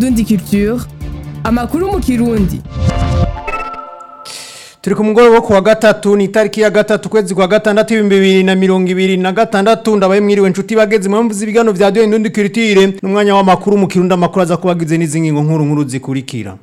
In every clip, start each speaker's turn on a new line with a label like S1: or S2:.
S1: Indundi Culture amakuru mu kirundi
S2: turi ku mugoroba wo kuwa gatatu ni itariki ya gatatu kwezi kwa gatandatu ibihumbi bibiri na mirongo ibiri na gatandatu ndabaye mwiriwe nshuti bageze impamvu z'ibigano vya diyo indundi kiritire n'umwanya w'amakuru mu kirundi amakuru aza kubagize n'izi ngingo nkuru nkuru zikurikira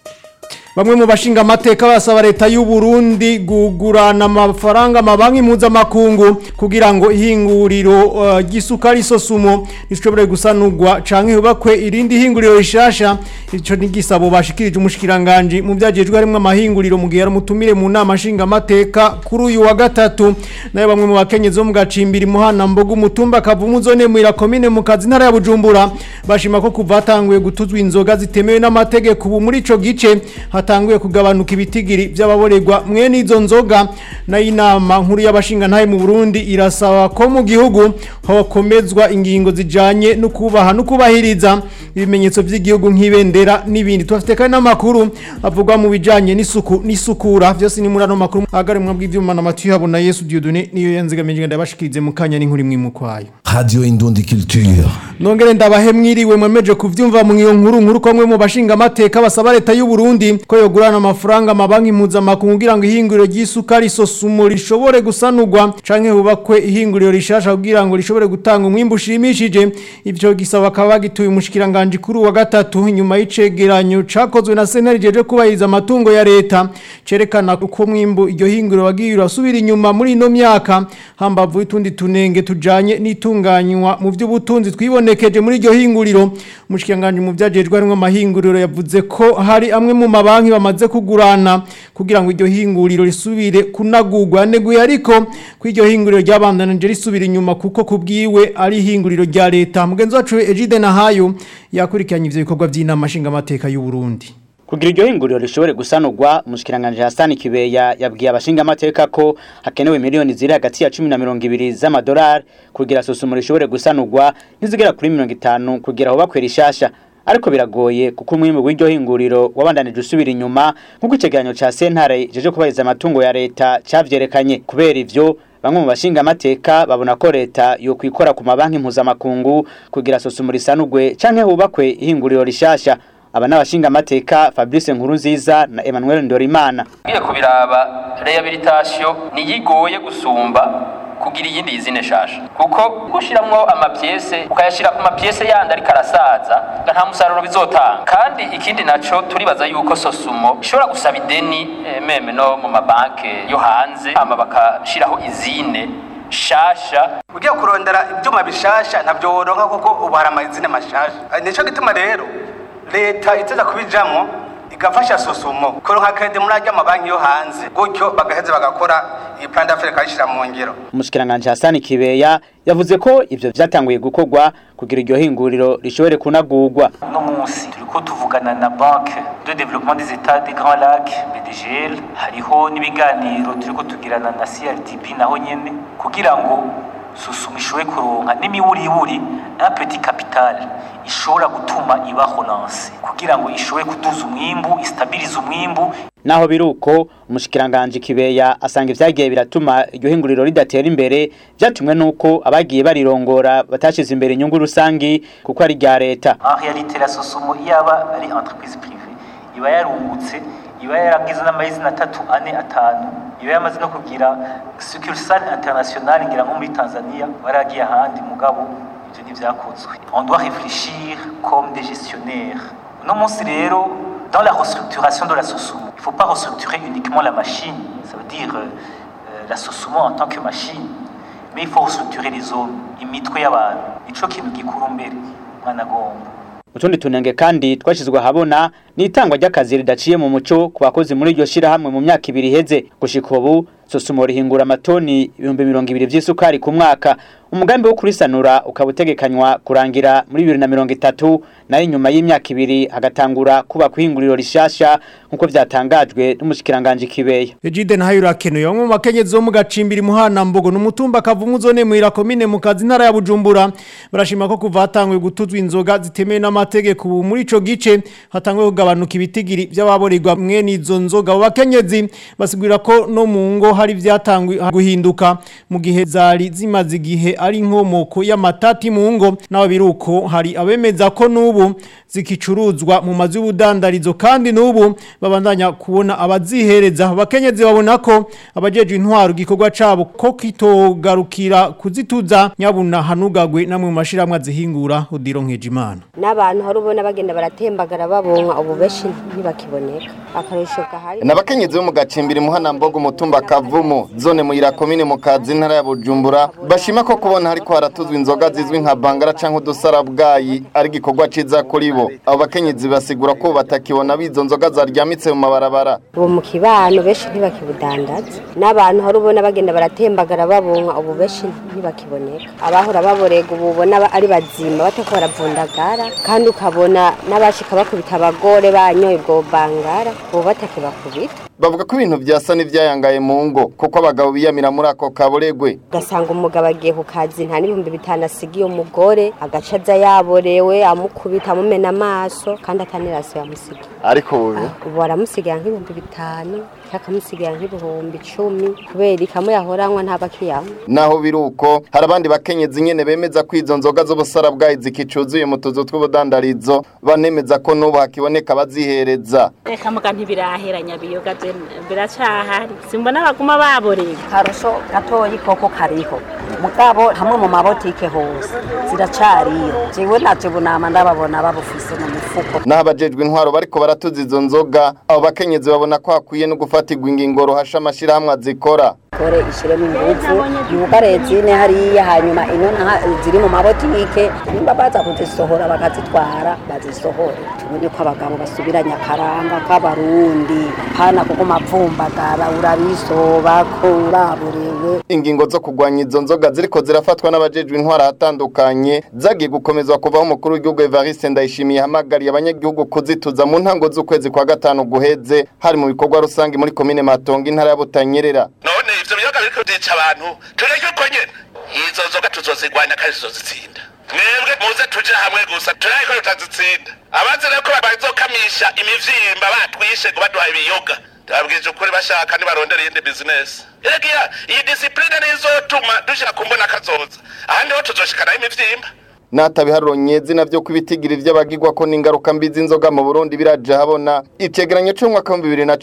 S2: Bamwe mu bashinga amateka basaba leta y'u Burundi gugurana amafaranga amabanki mpuzamakungu kugira ngo ihinguriro uh, gisukari sosumo rishobore gusanurwa canke hubakwe irindi hinguriro rishasha ico ni gisabo bashikirije umushikiranganje mu byagejwe harimo amahinguriro mu gihe mutumire mu nama nshinga amateka kuri uyu wa gatatu nayo bamwe mu bakenyezi bo mu gacimbiri muhana mbogo umutumba kavumu zone mu irakomine mu kazi ntara ya Bujumbura bashima ko kuva hatanguye gutuzwa inzoga zitemewe n'amategeko ubu muri ico gice hatanguye kugabanuka ibitigiri by'ababorerwa mwene izo nzoga nayo inama nkuru y'abashinga ntaye mu Burundi irasaba ko mu gihugu hakomezwa ingingo zijanye no kubaha no kubahiriza ibimenyetso by'igihugu nk'ibendera n'ibindi tufite kandi n'amakuru avugwa mu bijanye n'isuku n'isukura byose ni muri ano makuru agari mu bw'ivyuma na Mathieu Habona Yesu Dieudonné niyo yanzigamije ndabashikirize mu kanya n'inkuru imwe mu kwayo
S3: Radio Indundi Culture.
S2: Nongere ndabahe mwiriwe mwemeje kuvyumva mu iyo nkuru nkuru komwe mu bashinga amateka basaba leta y'u Burundi ko yogurana amafaranga amabanki mpuzamakungu kugira ngo ihinguriro ry'isukari sosumo rishobore gusanurwa canke hubakwe ihinguriro rishasha kugira ngo rishobore gutanga umwimbu ushimishije ivyo gisaba bakaba bagituye umushikiranganje kuri wa gatatu inyuma y'icegeranyo cakozwe na sentare jeje kubahiriza amatungo ya leta cerekana uko mwimbu iryo hinguriro wagiye urasubira inyuma muri ino myaka hambavu y'utundi tunenge tujanye n'itunganywa mu by'ubutunzi twibonekeje muri iryo hinguriro umushikiranganje mu byajejwe harimo amahinguriro yavuze ko hari amwe mu mabanki bamaze kugurana kugira ngo iryo hinguriro risubire kunagurwa neguye ariko ko iryo hinguriro ryabandanije risubira inyuma kuko kubwiwe ari ihinguriro rya leta mugenzi wacu Egide Nahayo yakurikiranye ivyo bikorwa by'inama nshinga amateka y'u Burundi
S4: kugira iryo hinguriro rishobore gusanurwa umushikiranganje Hassan Kibeya yabwiye abashinga amateka ko hakenewe miliyoni ziri hagati ya 10 na 20 z'amadolari kugira sosumo rishobore gusanurwa nizigera kuri 50 kugira aho bakwera ishasha ariko biragoye kuko umwimbu w'iryo hinguriro wabandanije usubira inyuma nk'uko icegeranyo ca sentare jeje kubahiriza amatungo ya leta cavyerekanye kubera ivyo bamwe mu bashinga amateka babona ko leta yo kwikora ku mabanki mpuzamakungu kugira sosumo risanurwe canke hubakwe ihinguriro rishasha aba n'abashinga amateka Fabrice Nkurunziza na Emmanuel Ndorimana
S5: ngiye kubiraba rehabilitation niyigoye gusumba kugira iyindi yizine shasha kuko gushiramwo amapiese ukayashira ku mapiese yandi ariko arasaza nta musaruro bizotanga kandi ikindi naco turibaza yuko sosumo ishobora gusaba ideni eh, meme no mu mabanke yo hanze ama bakashiraho izine shasha
S6: ugiye kurondera ibyuma bishasha ntabyo woronka kuko ubu hari amazina mashasha nico gituma rero leta iteza kubijamwo igafasha sosumo kuronka kredi muri ajya amabanki yo hanze gutyo bagaheza bagakora iyi plan d'affaires kayishira mu ngiro
S4: umushikiranganje Hassan Kibeya yavuze ko ivyo vyatanguye gukorwa kugira iryo hinguriro rishobore kunagurwa
S7: uno munsi turiko tuvugana na banke de développement des états des grands lacs BDGL hariho n'ibiganiro turiko tugirana na CRDB naho nyene kugira ngo susuma ishobore kuronka n'imiburiburi un petit capital ishobora gutuma iba relance kugira ngo ishobore kuduza umwimbu istabilize umwimbu
S4: naho biruko umushikiranganje Kibeya asanga ivyagiye biratuma iryo hinguriro ridatera imbere vyatumwe nuko abagiye barirongora batashize imbere inyungu rusangi kuko ari rya leta
S7: en réalité la sosumo yaba ari entreprise privée iba yarungutse iba yaragize n'amazina atatu ane atanu iba yamaze no kugira succursale internationale ngira nko muri Tanzania baragiye ahandi mugabo ivyo ntivyakozwe on doit réfléchir comme des gestionnaires uno munsi rero dans la restructuration de la Sosumo il faut pas restructurer uniquement la machine ça veut dire euh, la Sosumo en tant que machine mais il faut restructurer les hommes imitwe y'abantu nico kintu gikuru mbere mwana gomba
S4: utundi tunenge kandi twashizwe ahabona ni itangwa ry'akazi ridaciye mu muco ku bakozi muri iryo shirahamwe mu myaka ibiri iheze gushika ubu sosumo rihingura amatoni ibihumbi mirongo ibiri vy'isukari ku mwaka umugambi wo kurisanura ukaba utegekanywa kurangira muri bibiri na mirongo itatu nayo inyuma y'imyaka ibiri hagatangura kuba kuhinguriro rishasha nk'uko vyatangajwe n'umushikiranganje Kibeya
S2: Ejide nahayo urakenuye bamwe mu bakenyezi bo mu gacimbiri muhana mbogo n'umutumba kavumu zone mu irakomine mu kazi ntara ya Bujumbura barashima ko kuva hatanguye gutuzwa inzoga zitemewe n'amategeko ubu muri ico gice hatanguye kugabanuka ibitigiri by'ababorerwa mwene izo nzoga abo bakenyezi basigurira ko no mu ngo hari vyatanguye guhinduka mu gihe zari zimaze igihe ari inkomoko y'amatati mu ngo naho biruko hari abemeza ko n'ubu zikicuruzwa mu mazu y'ubudandarizo kandi n'ubu babandanya kubona abazihereza abakenyezi babona ko abajeje intwaro igikorwa cabo ko kitogarukira kuzituza nyabuna hanugagwe namwe mu mashiramwe azihingura udiro nkejimana
S8: n'abantu hari ubona bagenda baratembagara babonka ubu benshi ntibakiboneka akarusho gahari
S9: Nabakenyezi bo mu gacimbiri muhanambogo umutumba kavumu zone muyira komine mu kazi ntara ya Bujumbura bashima ko kubona hariko haratuzwa inzoga zizwi nka bangara canke udusarabwayi ari gikorwa ciza kuri bo abo bakenyezi basigura ko batakibona bizo nzoga zaryamitse mu mabarabara
S8: ubu mu kibano benshi ntibakibudandaza n'abantu hari ubona bagenda baratembagara babonka ubu benshi ntibakiboneka abahora baborega ubu ubona ba- ari bazima batako baravundagara kandi ukabona n'abashika bakubita abagore banyoye ubwo bangara ubu batakibakubita
S9: bavuga ko ibintu vyasa n'ivyayangaye mu ngo kuko abagabo biyamira muri ako kaboregwe
S8: ugasanga umugabo agiye ku kazi nta n'ibihumbi bitanu asigiye umugore agaca aza yaborewe amukubita amumena amaso kandi ataniraso yamusigiye
S9: ariko ubu
S8: ubu aramusigira nk'ibihumbi bitanu cyangwa akamusigira nk'ibihumbi icumi kubera ikamwe yahoranywa ntabakiyanywa
S9: naho biruko hari abandi bakenyezi nyene bemeza ko izo nzoga z'ubusarabwayi zikicuzuye mu tuzu tw'ubudandarizo banemeza ko n'ubu hakiboneka abazihereza
S10: reka muga ntibiraheranya biyoga je biracahari simbona baguma baborera
S11: karusho gatoyi koko kariho mugabo hamwe mu mabotike hose ziracariyo jewe navyo bunama ndababona babufise mu mifuko
S9: naho abajejwe intwaro bariko baratuza izo nzoga abo bakenyezi babona ko hakwiye no gufatirwa ingingo ruhasha amashirahamwe azikora
S11: kore ishiremo ingufu yugare zine hariya hanyuma ino naha ziri mu mabotike nimba baza kuzisohora bakazitwara bazisohore tubone ko abagabo basubiranya akaranga k'abarundi hana kuko mapfumbagara urabisoba ko uraborewe
S9: ingingo zo kugwanya izo nzoga ziriko zirafatwa n'abajejwe intwaro ahatandukanye zagiye gukomezwa kuvaho umukuru w'igihugu Evariste Ndayishimiye hamagariye abanyagihugu kuzituza mu ntango z'ukwezi kwa gatanu guheze hari mu bikorwa rusange muri komine Matongo intara ya Butanyerera
S12: none ivyo biyoga biriko byica abantu tureke uko nyene izo nzoga tuzozigwanya kandi tuzozitsinda mwebwe muze tuje hamwe gusa turaye ko tutazitsinda abazi rero ko bazokamisha imivyimba batwishe ngo baduha ibiyoga ndababwije ukuri bashaka nibarondera iyindi bizinesi erega iyi disipurine nizotuma dushira ku mbona kazoza ahandi ho tuzoshikanaho imivyimba
S9: natabiharuro nyezi navyo kwibitigira ivy'abagirwa ko n'ingaruka mbi z'inzoga mu Burundi biraje habona icegeranyo c'umwaka wa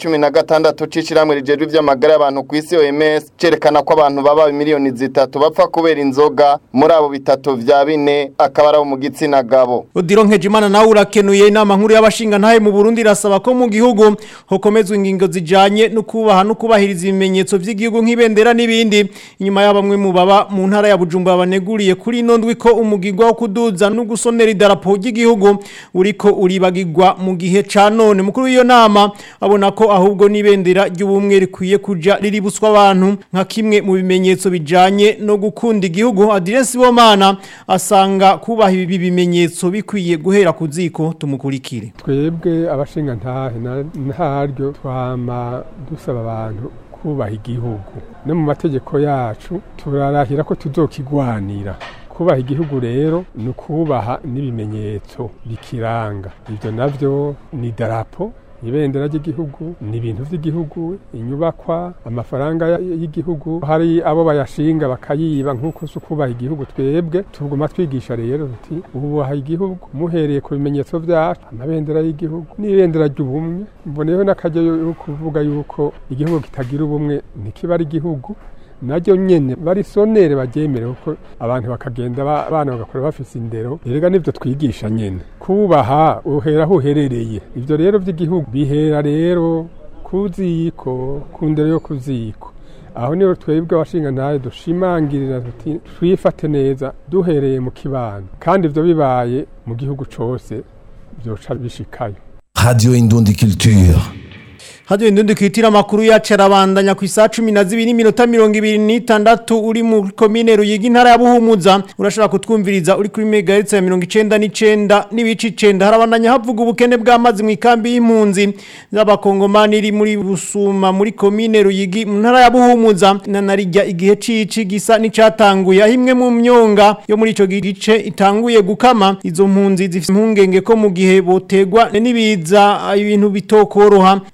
S9: 2016 c'ishiramwe rijejwe ivy'amagara y'abantu ku isi OMS cerekana ko abantu baba miliyoni zitatu bapfa kubera inzoga muri abo bitatu vya bine akaba ari abo mu gitsina gabo
S2: Odiro Nkejimana nawe urakenuye inama nkuru y'abashinga ntahe mu Burundi irasaba ko mu gihugu hokomezwa ingingo zijanye no kubaha no kubahiriza ibimenyetso vy'igihugu nk'ibendera n'ibindi inyuma y'abamwe mu baba mu ntara ya Bujumbura baneguriye kuri ino ndwi ko umugirwa wo kuduza no gusonera idarapo ry'igihugu uriko uribagirwa mu gihe ca none mukuru w'iyo nama abona ko ahubwo n'ibendera ry'ubumwe rikwiye kuja riribuswa abantu nka kimwe mu bimenyetso bijanye no gukunda igihugu Adrien Bomana asanga kubaha ibi bimenyetso bikwiye guhera ku ziko tumukurikire
S13: twebwe abashinga ntahe na- ntaryo twama dusaba abantu kubaha igihugu no mu mategeko yacu turarahira ko tuzokigwanira kubaha igihugu rero ni ukubaha n'ibimenyetso bikiranga ibyo navyo ni darapo ibendera ry'igihugu ni ibintu by'igihugu inyubakwa amafaranga ya- y'igihugu hari abo bayashinga bakayiba nk'uko si ukubaha igihugu twebwe tuguma twigisha rero tuti ububaha igihugu muhereye ku bimenyetso byacu amabendera y'igihugu n'ibendera ry'ubumwe mboneyeho n'akajya yo kuvuga yuko igihugu kitagira ubumwe ntikiba ari igihugu naryo nyene barisonere baryemere kuko abantu bakagenda ba- abana bagakora bafise indero erega nivyo twigisha nyene kubaha uhera aho uherereye ivyo rero vy'igihugu bihera rero ku ziko ku ndero yo ku ziko aho niho twebwe abashinga ntayo dushimangirira tuti twifate neza duhereye mu kibano kandi ivyo bibaye mu gihugu cose vyoca bishikayo
S3: Radio Indundi Culture.
S2: Hadi ndundi kwitira makuru yacu arabandanya ku isaha 12 n'iminota 26 uri mu komine Ruyigi intara ya Buhumuza urashobora kutwumviriza uri kuri megahertz ya 99 n'ibici 9 harabandanya havuga ubukene bw'amazi mu ikambi y'impunzi z'abakongomani iri muri Busuma muri komine Ruyigi mu ntara ya Buhumuza narijya igihe cici gisa n'icatanguye ahimwe mu myonga yo muri ico gice itanguye gukama izo mpunzi zifite impungenge ko mu gihe botegwa n'ibiza ibintu bitokoroha mu kigo kije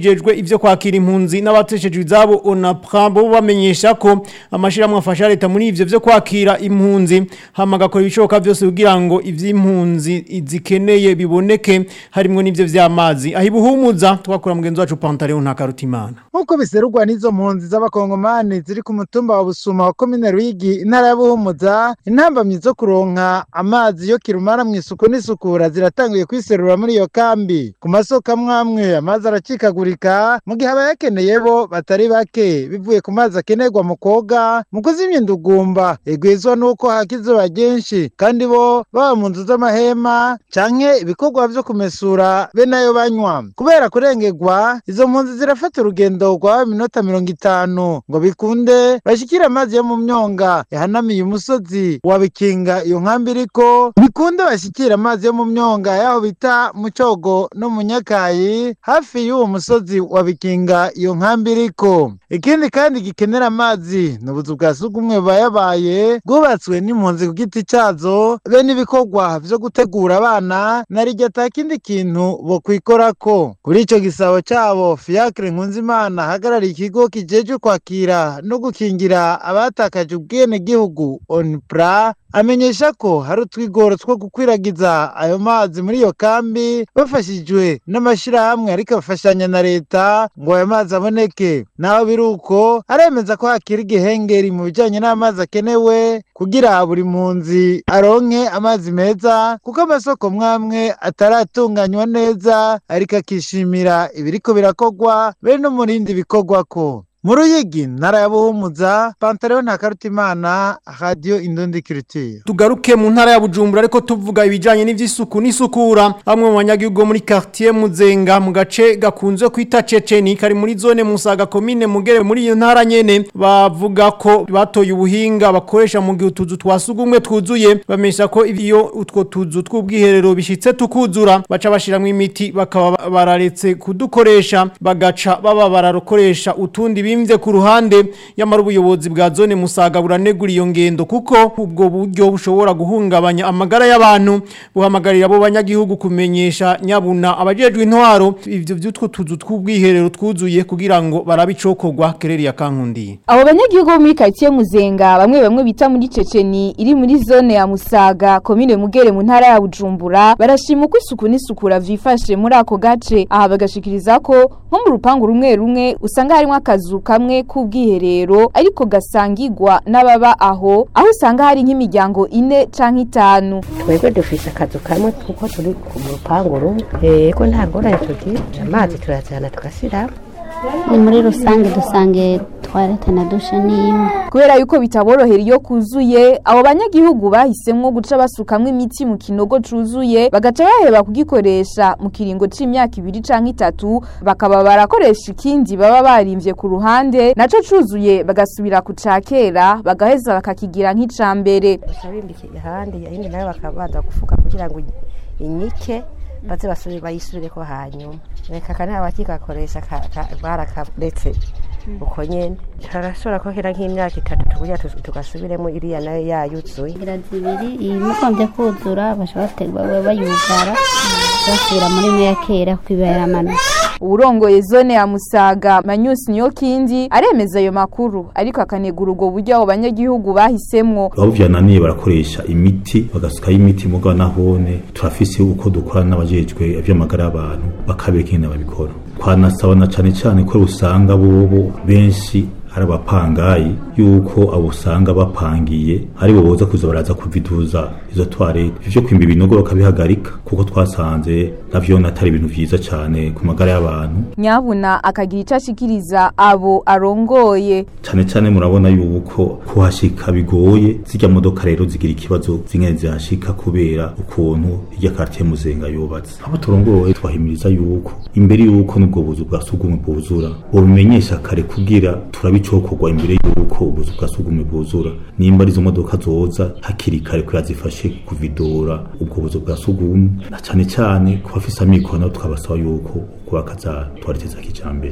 S2: kijejwe ivyo kwakira impunzi n'abateshejwe izabo ONAPRA bo bamenyesha ko amashirahamwe afasha leta muri ivyo vyo kwakira impunzi hama gakora ibishoboka vyose kugira ngo ivy'impunzi zikeneye biboneke harimwo n'ivyo vy'amazi ahibuhumuza twakura mugenzi wacu Pantaleo ntakarutimana
S14: nk'uko biserurwa n'izo mpunzi z'abakongomani ziri ku mutumba wa busuma wa komine rwigi intara ya buhumuza intambamyi zo kuronka amazi yo kirumara mu isuku n'isukura ziratanguye kwiserura muri iyo kambi ku masoko amwe amwe amazi aracikagurika mu gihe abayakeneye bo batari bake bivuye ku mazi akenerwa mu koga mu kuzimya indugumba igwizwa n'uko haka izuba ryinshi kandi bo baba mu nzu z'amahema canke ibikorwa vyo kumesura be nayo banywa kubera kurengerwa izo mpunzi zirafata urugendo rwa minota mirongo itanu ngo bikunde bashikire amazi yo mu myonga yahanamiye umusozi wa bikinga iyo nkambi iriko bikunde bashikire amazi yo mu myonga yaho bita mu cogo no mu nyakayi hafi y'uwo musozi wa bikinga iyo nkambi iriko ikindi kandi gikenera amazi ni ubuzu bwa sugumwe bubayabaye bwubatswe n'impunzi ku giti cazo be n'ibikorwa vyo gutegura abana na rirya ata kindi kintu bokwikorako kuri ico gisabo cabo fiacre nkunzimana ahagarariye ikigo kijejwe kwakira no gukingira abatakaje ubwenegihugu onpra amenyesha ko hari utwigoro two gukwiragiza ayo mazi muri iyo kambi bafashijwe n'amashyirahamwe ariko bafashanya na leta ngo ayo mazi aboneke naho biri uko aremeza ko hakiri igihengeri mu bijyanye n'amazi akenewe kugira buri mpunzi aronke amazi meza kuko amasoko mwamwe ataratunganywa neza ariko akishimira ibiriko birakogwa be no mu rindi bikorwako mu ruyigi ntara ya buhumuza pantaleo ntakarutimana radiyo indundi kiritiye
S2: tugaruke mu ntara ya bujumbura ariko tuvuga ibijanye n'ivy'isuku n'isukura bamwe mu banyagihugu muri quartier muzenga mu gace gakunze kwita ceceni kari muri zone musaga komine mugere muri iyo ntara nyene bavuga ko batoye ubuhinga bakoresha mu gihe utuzu twasugumwe twuzuye bamesha ko iyo utwo tuzu tw'ubwiherero bishitse tukuzura baca bashiramwo imiti bakaba bararetse kudukoresha bagaca baba bararokoresha utundi bimvye ku ruhande yamara ubuyobozi bwa zone musaga buranegura iyo ngendo kuko ubwo buryo bushobora guhungabanya amagara y'abantu buhamagarira abo banyagihugu kumenyesha nyabuna abajejwe intwaro ivyo vy'utwo tuzu tw'ubwiherero twuzuye kugira ngo barabicokorwa kereri ya kankundiye
S15: abo banyagihugu bo muri quartier muzenga bamwe bamwe bita muri ceceni iri muri zone ya musaga komine mugere mu ntara ya bujumbura barashima uko isuku n'isukura vyifashe muri ako gace aha bagashikiriza ko nko mu rupangu rumwe rumwe usanga harimwo akazu kamwe k'ubwiherero ariko gasangirwa n'ababa aho aho usanga hari nk'imiryango ine canke itanu
S16: twebwe dufise akazu kamwe kuko turi ku rupangu rumwe yego nta ngorane tugira amazi turazana tugasiramo
S17: ni muri rusange dusange twarete na dushe n'imwe
S15: kubera yuko bitaborohera iyo kuzuye abo banyagihugu bahisemwo guca basukamwo imiti mu kinogo cuzuye bagaca baheba kugikoresha mu kiringo c'imyaka ibiri canke itatu bakaba barakoresha ikindi baba barimvye ku ruhande naco cuzuye bagasubira ku ca kera bagaheza bakakigira nk'ica mbere
S16: babimbike ahandi yindi nayo bakabanza gufuka kugira ngo inyike baze basubire bayisubireko hanyuma reka kana abakikakoresha barakaretse uko nyene harashobora kohera nk'imyaka itatu tukugira tugasubiremo iriya nayo yayuzuye
S17: inzira zibiri ibigombye kuzura bashobora bayugara basubira muri no ya kera kuko iba yaramanuka
S15: uburongoye zone ya musaga manyusi niyo kindi aremeza ayo makuru ariko akanegura ubwo buryo abo banyagihugu bahisemwo
S18: aho vyananiye barakoresha imiti bagasukayo imiti muga nahone turafise uko dukora n'abajejwe ivy'amagara y'abantu bakabeka ingene babikora twanasaba na cane cane ko usanga bobo benshi ari abapangayi yuko abo usanga bapangiye ari bo boza kuza baraza kuviduza izo toilette ivyo kwimba ibinogo bakabihagarika kuko twasanze navyo natari ibintu vyiza cane ku magara y'abantu
S15: nyabuna akagira ico ashikiriza abo arongoye
S18: cane cane murabona yuko kuhashika bigoye zirya modoka rero zigira ikibazo zingene zihashika kubera ukuntu irya quartier muzenga yubatse abo turongoye twahimiriza yuko imbere yuko n'ubwo buzu bwa sugumwe bwuzura bobimenyesha kare kugira turabicokorwa imbere yuko ubuzu bwa sugumwe bwuzura nimba arizo modoka zoza hakiri kare kuya zifashe kuvidura ubwo buzu bwa sugumwe na cane cane ku bafise amikoro nabo tukabasaba yuko kubaka za toilette za kijambere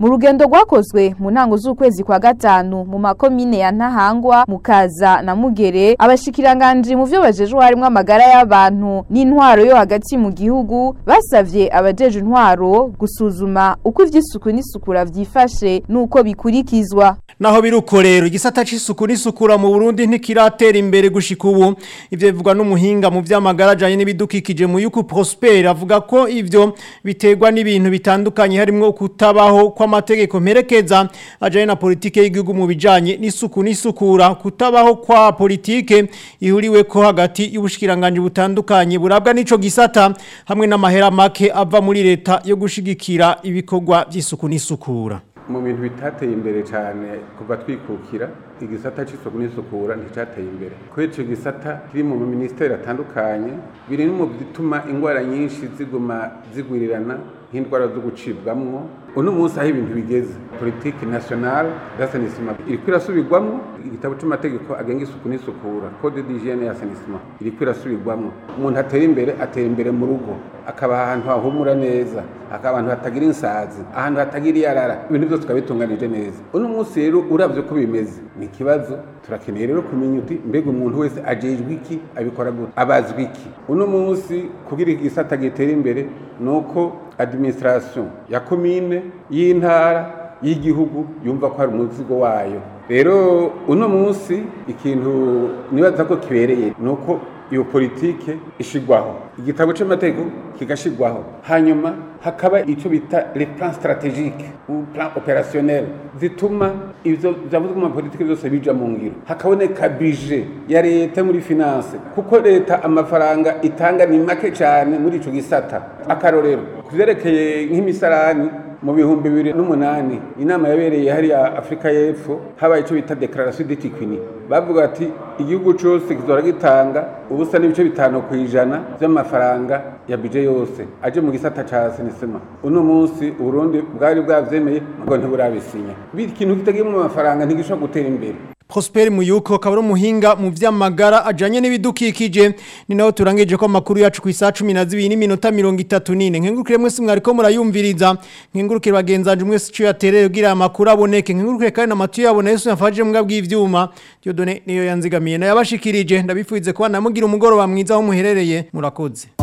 S15: mu rugendo rwakozwe mu ntango z'ukwezi kwa gatanu mu makomine ya Ntahangwa Mukaza na Mugere abashikiranganje mu vyo bajejwe harimo amagara y'abantu n'intwaro yo hagati mu gihugu basavye abajeje intwaro gusuzuma uko ivy'isuku n'isukura vyifashe nuko bikurikizwa
S2: Naho biruko rero igisata c'isuku n'isukura mu Burundi ntikiratera imbere gushika ubu ivyo bivugwa n'umuhinga mu vy'amagara ajanye n'ibidukikije mu yuko Prosper avuga ko ivyo biterwa n'ibintu bitandukanye harimo kutabaho kw'amategeko mperekeza ajanye na politike y'igihugu mu bijanye n'isuku n'isukura kutabaho kwa politike ihuriwe ko hagati y'ubushikiranganje butandukanye burabwa n'ico gisata hamwe n'amahera make ava muri leta yo gushigikira ibikorwa by'isuku n'isukura
S19: mu bintu bitateye imbere cyane kuva twikukira igisata cy'isuku n'isukura nticyateye imbere kubera icyo gisata kiri mu minisiteri atandukanye biri no mu bituma indwara nyinshi ziguma zigwirirana nk'indwara zo gucibwamwo uno munsi aho ibintu bigeze politiki nationale d'assassinissement iriko irasubirwamwo igitabo c'amategeko agenga isuku n'isukura code d'hygiene y'assainissement iriko irasubirwamwo umuntu atera imbere atera imbere mu rugo akaba ahantu hahumura neza akaba ahantu hatagira insazi ahantu hatagira iyarara ibintu byose tukabitunganije neza uno munsi rero uravye uko bimeze ni ikibazo turakeneye rero kumenya uti mbega umuntu wese ajejwe iki abikora gute abazwi iki uno munsi kugira igisata gitera imbere nuko administration ya komine y'intara y'igihugu yumva ko hari umuzigo wayo rero uno munsi ikintu nibaza ko kibereye nuko iyo politike ishigwaho igitabo c'amategeko kigashigwaho hanyuma hakaba icyo bita le plan stratégique ou plan opérationnel zituma ivyo vyavuzwe mu politike byose bija mu ngiro hakaboneka budget ya leta muri finance kuko leta amafaranga itanga ni make cyane muri ico gisata akarorero kuvyerekeye nk'imisarani mu bihumbi bibiri n'umunani inama yabereye hariya afurika y'epfo habaye icyo bita declaration d'etiquini bavuga ati igihugu cyose kizora gitanga ubusa n'ibice bitanu ku ijana by'amafaranga ya bije yose aje mu gisata ca sinisema uno munsi uburundi bwari bwavyemeye ngo ntiburabisinya ikintu kitagiye mu mafaranga ntigishobora gutera imbere
S2: Prosper Muyuko akaba ari umuhinga mu vy'amagara ajanye n'ibidukikije ni naho turangije ko amakuru yacu ku isaha 12 n'iminota 34 nkengurukire mwese mwariko murayumviriza nkengurukire bagenzanje mwese cyo yatereye kugira amakuru aboneke nkengurukire kandi namatu yabona Yesu yafaje mbwa bw'ivyuma Dieudonne niyo yanzigamiye na yabashikirije ndabifuize kuba namugira umugoroba mwiza aho muherereye murakoze